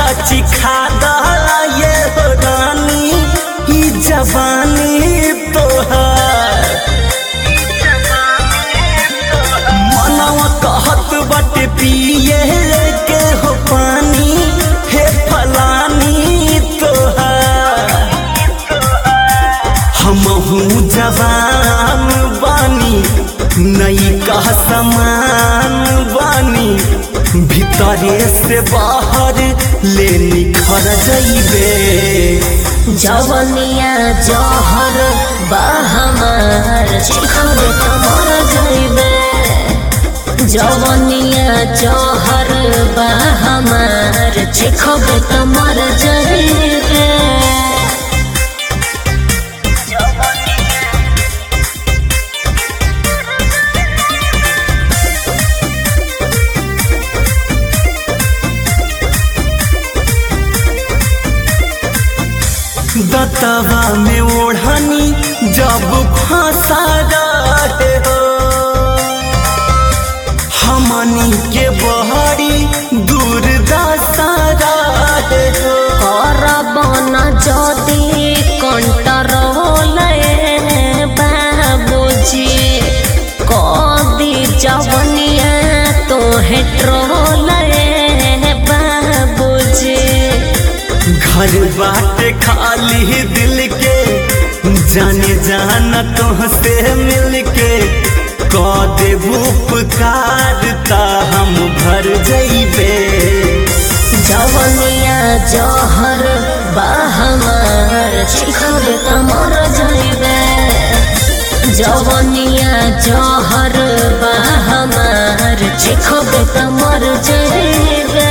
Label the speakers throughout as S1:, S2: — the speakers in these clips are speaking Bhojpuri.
S1: चिखा ये हो रानी ई जवानी तोहार मनवा कहत बाटे पिए के हो पानी हे फलानी तोहार हमहू जवान बानी नई कह समान बानी भीतरे से बाहर ले निखर जइबे
S2: जवनिया जहर बहमार चिखबे कमर जइबे जवनिया जहर बहमार चिखबे कमर जइबे
S1: दतवा में ओढ़नी जब फंसा रहे हो हमनी के बहरी दूर दशा रहे हो
S2: करबन जदि कंट्रोल बाबूजी कदी जवनिया तोहे ट्रोल बाबूजी
S1: घर बाटे खाली दिल के जाने जाना तुहसे मिल के क देबू उपकार ता हम भर जइबे
S2: जवनिया जहर बहमार चिखबे कमर जइबे जवनिया जहर बहमार चिखबे कमर जइबे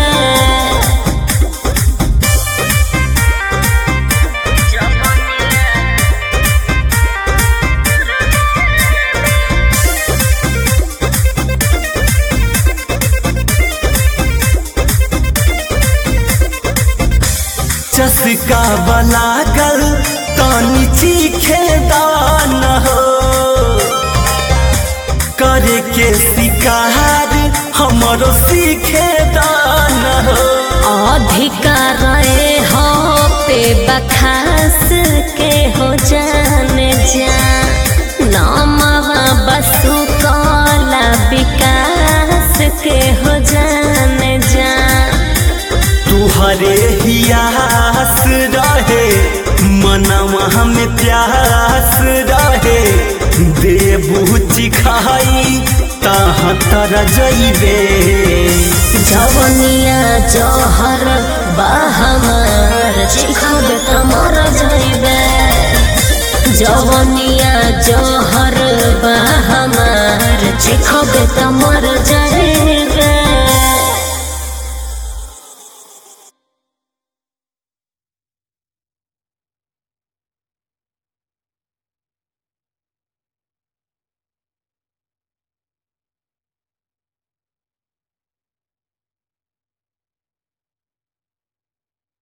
S1: चस्का बलागल तनी चीखे दान हो करे के शिकार हमरो सीखे दान हो
S2: अधिकार हो पे बखास के हो जाने जा नामवा बसु कला विकास के हो जाने जा
S1: तुहरे हियास रहे मनवा में प्यास रहे देबू चिखाई तहाँ तर जइबे
S2: जवनिया जहर बहमार चिखबे कमर जइबे जवनिया जहर बहमार चिखबे कमर जइबे